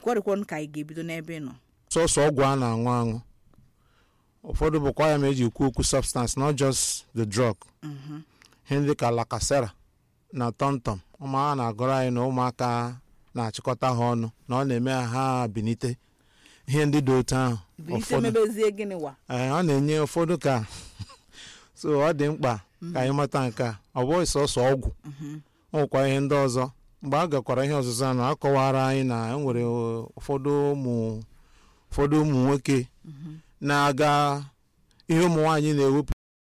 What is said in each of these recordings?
kwarịkwanụ ka anyị ga-ebido n'ebe ị nọ sọsọ ọgwụ a na-aṅụ aṅụ ụfọdụ bụkwa ya ma eji ekwu okwu substance not just the drug ihe ndị ka lakasera na tọmtọm ụmụ ha na-agụrụ anyị na ụmụaka na-achịkọta ha ọnụ na ọ na-eme ha binite ihe ndị dị otu ahụ bilite mebezie gịnị wa ee ọ na-enye ụfọdụ ka so ọ dị mkpa ka anyị mata nke a ọ bụghị sọsọ ọgwụ ọ nwekwa ihe ndị ọzọ mgbe a gakwara ihe ọzụzụ ahụ a kọwara anyị na enwere ụfọdụ ụmụ ụfọdụ ụmụ nwoke na-aga ihe ụmụ nwaanyị na-ewepụta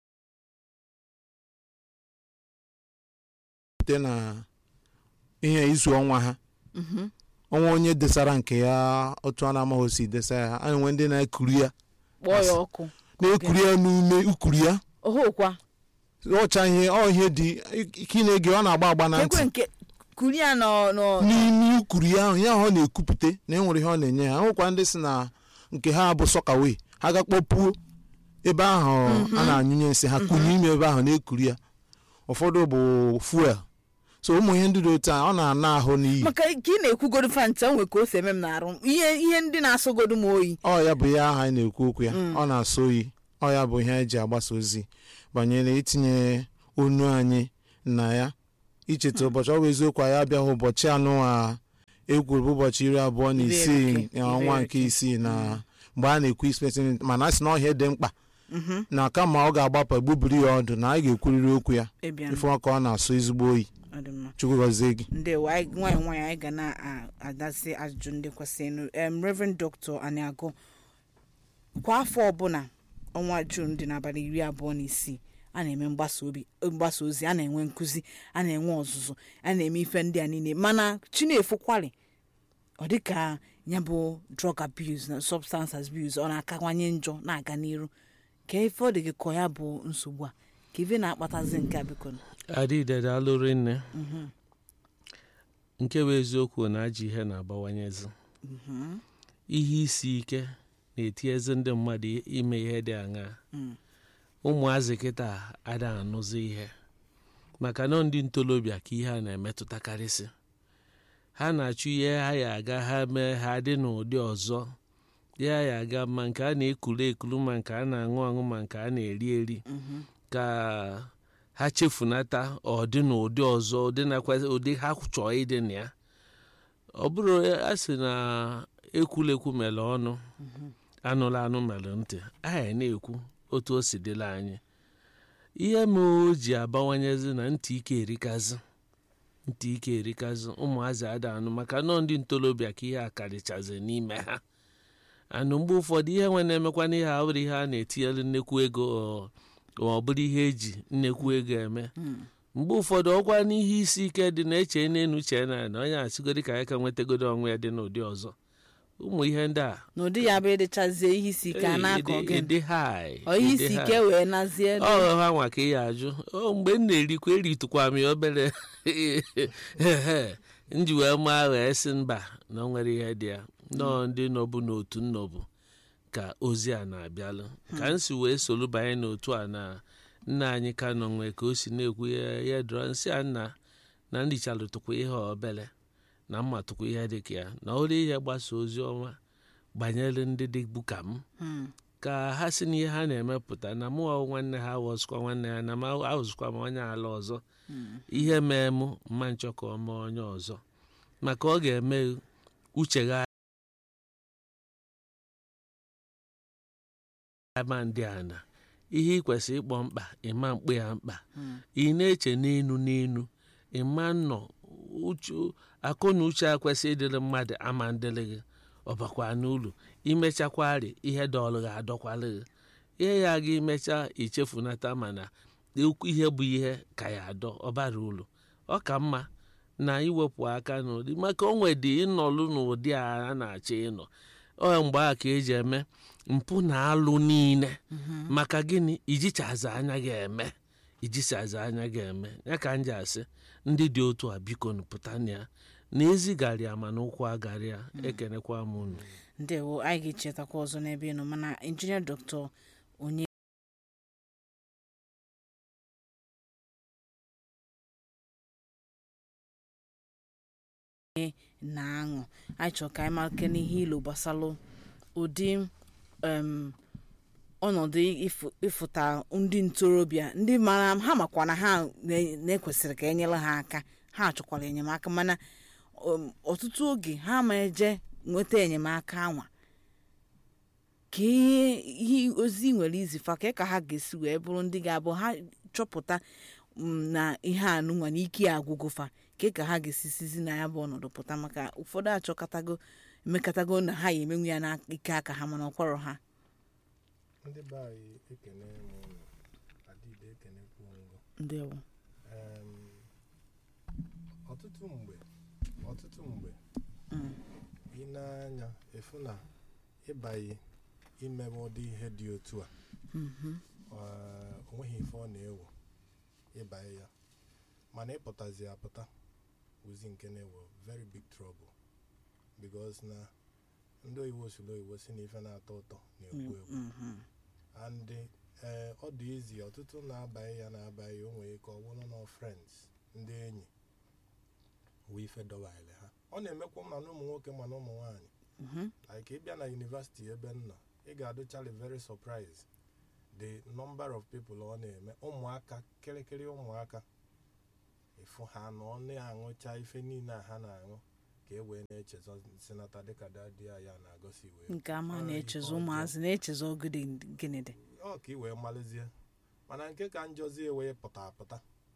na ihe izu ọnwa ha ọnwa onye desara nke ya otu a na-amaghị osi desa ya a na-enwe ndị na-ekuru ya kpọọ ya ọkụ na-ekuru ya n'ume ukuru ya ohokwa ọcha ihe ọ ihe dị ike ị na-ege ọ na-agba agba na ntị ekwe nke kuri ya nọ nọ n'ime ukuru ya ahụ ya ahụ ọ na-ekupụte na enwere ihe ọ na-enye ha nwekwa ndị si na nke ha bụ sọkawe ha gakpọpuo ebe ahụ a na-anyụnye nsị ha kunye ime ebe ahụ na-ekuru ya ụfọdụ bụ fuel so ụmụ ihe ndị dị otu a ọ na-ana ahụ n'iyi maka ka ị na-ekwugodu fanta nwe ka o si eme m na-arụ ihe ihe ndị na-asọgodu m oyi ọ ya bụ ya ahụ anyị na-ekwu okwu ya ọ na-asọ oyi ọ ya bụ ihe anyị ji agbasa ozi banyere itinye onu anyị na ya icheta ụbọchị ọ bụ eziokwu anyị abịaghị ụbọchị anụ a ekwuru bụ ụbọchị iri abụọ na Iri isii eke, na ọnwa iri nke eke. isii na mgbe a na-ekwu ispesi mana a sị na ọhịa dị mkpa na kama ọ ga-agbapụ egbubiri ya ọdụ na anyị ga-ekwurịrị okwu ya ịbịa ife ọka ọ na-asọ ezigbo oyi ọ dị mma chukwu gọzie gị ndewo anyị- nwayọ nwayọ anyị ga na-adasị ajụjụ ndị kwesịrịnụ em reverend dr aniago kwa afọ ọbụla ọnwa jun dị n'abalị iri abụọ na isii a na-eme mgbasa obi mgbasa ozi a na-enwe nkụzi a na-enwe ọzụzụ a na-eme ife ndị a niile mana chinefu kwali ọ dị ka ya bụ drug abuse na substance abuse ọ na-akawanye njọ na-aga n'iru ka ife ọ dị gị ka ya bụ nsogbu a ka ife na-akpatazi nke a biko adịde daalụ nne nke bụ eziokwu na ajọ ihe na-abawanyezi ihe isi ike na-etinyezi ndị mmadụ ime ihe dị aṅaa ụmụazị kịta ada anụzi ihe maka na ndị ntorobịa ka ihe a na-emetụtakarịsị ha na-achụ ihe ha ya aga ha mee ha dị n'ụdị ọzọ ya ya aga ma nke a na-ekulu ekulu ma nke a na-aṅụ aṅụ ma nke a na-eri eri ka ha chefunata ọdị n'ụdị ọzọ ụdị nakwa ụdị ha chọọ ịdị na ya ọ bụrụ a sị na ekwulekwu mere ọnụ anụla anụ mere ntị anyị na-ekwu otu o si dịla anyị ihe ma o ji abawanyezi na ntị ike erikazi ntị ike erikazi ụmụazị ada anụ maka nọọ ndị ntorobịa ka ihe a karịchazi n'ime ha anụ mgbe ụfọdụ ihe nwe na-emekwana ihe a bụrụ ihe a na-etinyere nnekwu ego ọ- ma ọ bụrụ ihe eji nnekwu ego eme mgbe ụfọdụ ọkwa n'ihe isi ike dị na-eche n'enu chee na na onye asịgodi ka ya ka nwetagodo onwe ya dị n'ụdị ọzọ ụmụ ihe ndị a n'ụdị ya bụ ịdịchazie ihe isi ike a na-akọ ịdị- gị ịdị high, ọ ihe ịdị isi high. ike wee nazie ọ ha nwa ka ị ya ajụ o mgbe m na-erikwa eritụkwa m ya obere nji wee maa wee sị mba na o nwere ihe dị ya nọọ ndị nọbụ n'otu nnọbụ ka ozi a na-abịalụ ka m si wee solu banye n'otu a na nna anyị ka nọ nwee ka o si na-ekwu ya ya dọrọ nsị a nna na ndichalụtụkwa ihe obere na mmatụkwa ihe dị ka ya na olu ihe gbasa ozi ọma banyere ndị dịbu ka m ka ha si n'ihe ha na-emepụta na mụ ọwụ nwanne ha awọzụkwa nwanne ha na m awụzụkwa m onye ala ọzọ ihe mee mụ mma nchọ ka ọ mee onye ọzọ maka ọ ga-eme uche gha ama ndị a na ihe ị kwesịrị ịkpọ mkpa ịma mkpe ya mkpa ị na-eche n'enu n'enu ịma nnọ uche akụ na uche a kwesịrị ịdịrị mmadụ ama ndịrị gị ọbakwa n'ụlọ imechakwari ihe dọọlụ gị adọkwalụ gị ihe ya ga imecha ichefunata mana okwu ihe bụ ihe ka ya adọ ọbara ụlọ ọ ka mma na iwepụ aka n'ụdị maka o nwedị ịnọlụ n'ụdị a a na-achọ ịnọ ọ mgbe a ka eji eme mpụ na alụ niile maka gịnị ijichazi anya ga-eme ijichazi anya ga-eme ya ka m ji asị ndị dị otu a biko nụ pụta na ya na ezigara ya mana ụkwụ agara ya ekenekwa m unu ndewo anyị ga-echetakwa ọzọ n'ebe ị nọ mana injinia dọkịta onye na-aṅụ anyị chọrọ ka anyị malike n'ihe ilo gbasalụ ụdị em, ọnọdụ ịfụ- ịfụta ndị ntorobịa ndị mara ha makwa na ha na- na-ekwesịrị ka enyere ha aka ha chọkwara enyemaka mana um, ọtụtụ oge ha ma eje nweta enyemaka anwa ka ihe ihe ozi nwere izifa ka ka ha ga-esi wee bụrụ ndị ga-abụ ha chọpụta mm, na ihe anụnwa na ike ya agwụgofa ka ka ha ga-esi sizi na ya bụ ọnọdụ pụta maka ụfọdụ achọkọtago emekọtago na ha ya emenwu ya n'ike aka ha mana ọkwarọ ha ndị be anyị ekene m ụnụ adịde ekenekwu ngụ ndewo Em, ọtụtụ mgbe ọtụtụ mgbe Mm. ị na-anya efu na ịbaghị imebe ụdị ihe dị otu a Mhm. eh, o nweghị ife ọ na-ewu ịbanye ya mana ịpụtazi apụta ozi nke na-ewu very big trouble because na ndị oyibo siri oyibo si na ife na-atọ ụtọ na-ekwu ekwu Mhm. and ee ọ dị izi ọtụtụ na-abaghị ya na-abaghị o nwere ike ọ bụrụ na friends ndị enyi wee ife dọwale ha ọ na-emekwa ma na ụmụ nwoke ma na ụmụ nwaanyị Mhm. like ịbịa na yunivasiti ebe m nọ ị ga-adụchali very surprise the number of people ọ na-eme ụmụaka kịrịkịrị ụmụaka ịfụ ha na ọ na-aṅụcha ife niile a ha na-aṅụ ka e wee na-echezọ sinata dịka dadi ya ya na-agosi wee nke ama Ah, na-echezọ ife ọjọọ. ụmụazị na-echezọ ogede gịnị dị ọ ka ị wee malizie mana nke ka njọzi wee pụta apụta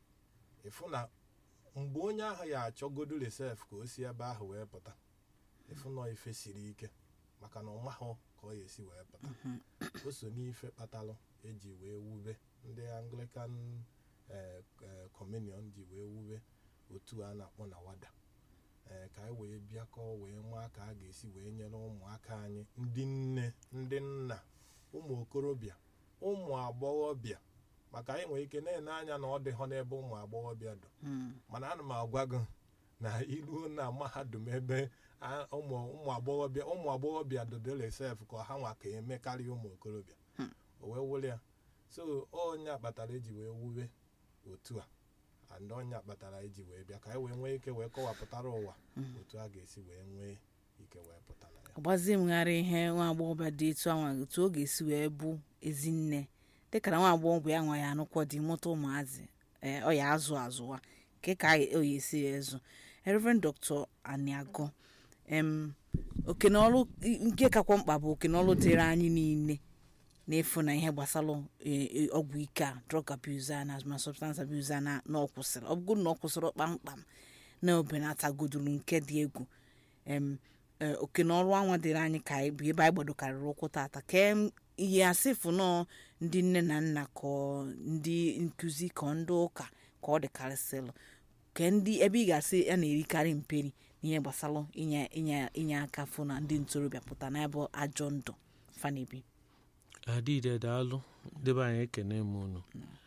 ịfụ na mgbe onye ahụ ya achọgodu resef ka o si ebe ahụ wee pụta ịfụ na ife siri ike maka na ọ mahụ ka ọ ya esi wee pụta o so n'ife kpatalụ eji wee wube ndị anglican eh, eh, communion ji wee wube otu a na-akpọ na wada ee ka anyị wee bịakọọ wee maa ka a ga-esi wee nyere ụmụaka anyị ndị nne ndị nna ụmụ okorobịa ụmụ agbọghọbịa maka anyị nwere ike na-ene anya na ọ dị họ n'ebe ụmụ agbọghọbịa dọ Mm. mana ana m agwa gị na iruo na mahadum ebe a- ụmụ ụmụ agbọghọbịa ụmụ agbọghọbịa dodere sef ka ha nwa ka eme karịa ụmụ okorobịa o wee wụrụ ya so onye kpatara eji wee wube otu a and onye kpatara eji wee bịa ka anyị wee nwee ike wee kọwapụtara ụwa otu a ga-esi wee nwee ike wee pụta na ya agbazie mgharị ihe nwa agbọghọbịa dị etu anwa otu ọ ga-esi wee bụ ezinne dịka na nwa agbọghọbịa ya nwa ya anụkwọ dị mụta ụmụazị ee, ọ ya azụ azụwa nke ka ọ ya esi ya ezu Reverend Dr. Aniago em okenọlụ nke kakwa mkpa bụ okenọlụ dịrị anyị niile n'efu na ihe gbasara e- e- ọgwụ ike a drug abuse a na ma substance abuse a na na ọ kwụsịrị ọ bụrụ na ọ kwụsịrị kpamkpam na obenatagodulu nke dị egwu em e, oke na ọrụ anwa dịrị anyị ka anyị bụ ebe anyị gbadokarịrị ụkwụ tata ka em, ihe asịfụ nọ ndị nne na nna ka ọ ndị nkụzi ka ọ ndị ụka ka ọ dịkarịsịrị ka ndị ebe ị ga-asị a na-erikarị mperi n'ihe gbasara inye inye inye aka fụ na ndị ntorobịa pụta n'ebe ajọ ndụ fanebi adịde daalụ debe anyị ekene m unu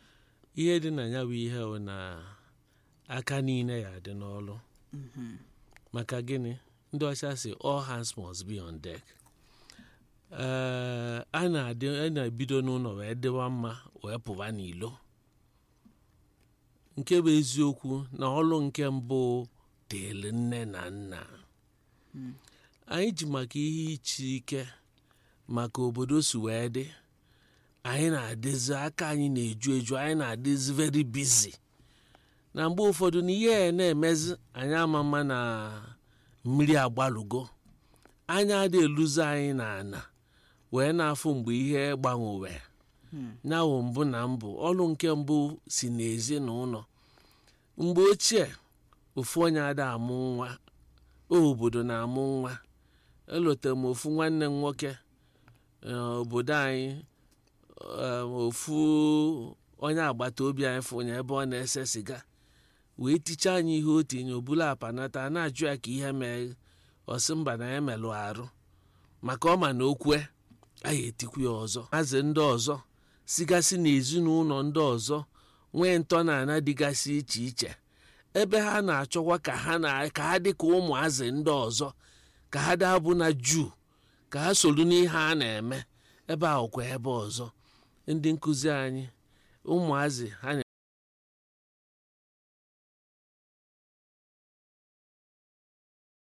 ihe dị na ya bụ ihe bụ na aka niile ya dị n'ọlụ maka gịnị ndị ọcha si all hands must be on deck ee a na-adị a na-ebido n'ụlọ wee dịwa mma wee pụba n'ilo nke bụ eziokwu na ọlụ nke mbụ dịrị nne na nna anyị ji maka ihe iche ike maka obodo si wee dị anyị na-adịzi aka anyị na-eju eju anyị na-adịzi very busy na mgbe ụfọdụ na ihe a na-emezi anyị ama mma na mmiri agbalugo anya adị eluzi anyị na ana wee na-afụ mgbe ihe gbanwewe nyawụ mbụ na mbụ ọrụ nke mbụ si n'ezinụlọ mgbe ochie ofu onye ada amụ nwa obodo na-amụ nwa elotere m ofu nwanne m nwoke eh, obodo anyị eh, ofu onye agbata obi anyị fụnya ebe ọ na-ese siga wee tichaa anyị ihe o tinye obulu apa nata a na-ajụ ya ka ihe mee ọsị mba na ya melụ arụ maka ọ ma na okwe anyị etikwu ya ọzọ azị ndị ọzọ sigasị n'ezinụlọ ndị ọzọ nwee ntọ na ana dịgasị iche iche ebe ha na-achọkwa ka ha na ka ha dị ka ụmụazị ndị ọzọ ka ha dabụ na juu ka ha soro n'ihe a na-eme ebe ahụ kwa ebe ọzọ ndị nkụzi anyị ụmụazị ha na na-enekwa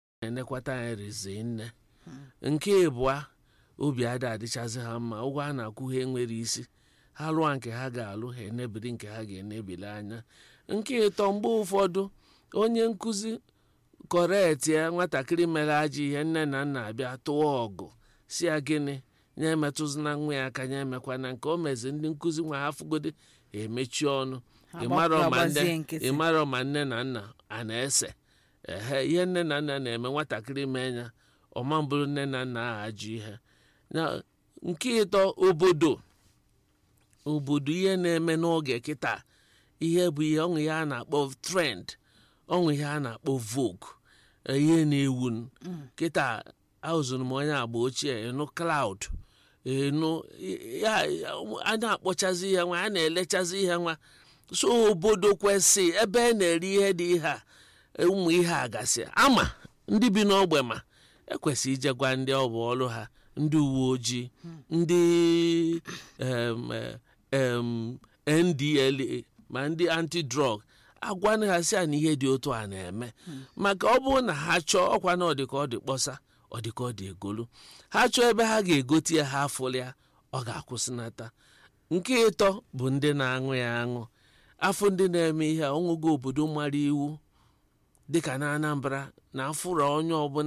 na-elekwata anyị rizi nne nke ịbụa obi ada adịchazi ha mma ụgwọ a na-akwụ ha enwere isi ha lụọ nke ha ga-alụ ha enebiri nke ha ga-enebili anya nke ịtọ mgbe ụfọdụ onye nkụzi kọret ya nwatakịrị mere ajọ ihe nne na nna abịa tụọ ọgụ si ya gịnị ya emetụzina nwa ya aka ya emekwana nke o mezi ndị nkụzi nwa ha fụgode emechi ọnụ Ha ịmarọ ma gbazie nne nkịtị. ịmarọ ma nne na nna a na-ese ehe ihe nne na nna na-eme nwatakịrị mee ya ọma mbụrụ nne na nna ahụ ajụ ihe na nke ịtọ obodo obodo ihe na-eme n'oge kịta ihe bụ ihe ọṅụ ihe a na-akpọ trend ọṅụ ihe a na-akpọ vogue eh, ihe na-ewu kịta ahụzụrụ m onye agba ochie ịnụ cloud ịnụ ya a na-akpọchazi ihe nwa a na-elechazi ihe nwa so obodo kwesị ebe a na-eri ihe dị ihe a ụmụ ihe a gasị ama ndị bi n'ogbe ma ekwesị ijegwa ndị ọ bụ ọrụ ha ndị uwe ojii ndị em, eh, em, ndla ma ndị anti-drug agwanụ ha si a na ihe dị otu a na-eme maka ọ bụrụ na ha chọọ ọkwa na ọ dị ka ọ dị kpọsa ọ dị ka ọ dị egolu ha chọọ ebe ha ga-egote ya ha afụlụ ya ọ ga-akwụsịnata nke ịtọ bụ ndị na-aṅụ ya aṅụ afọ ndị na-eme ihe a ọṅụgo obodo mara iwu dịka na anambra na afụrụ onye ọbụla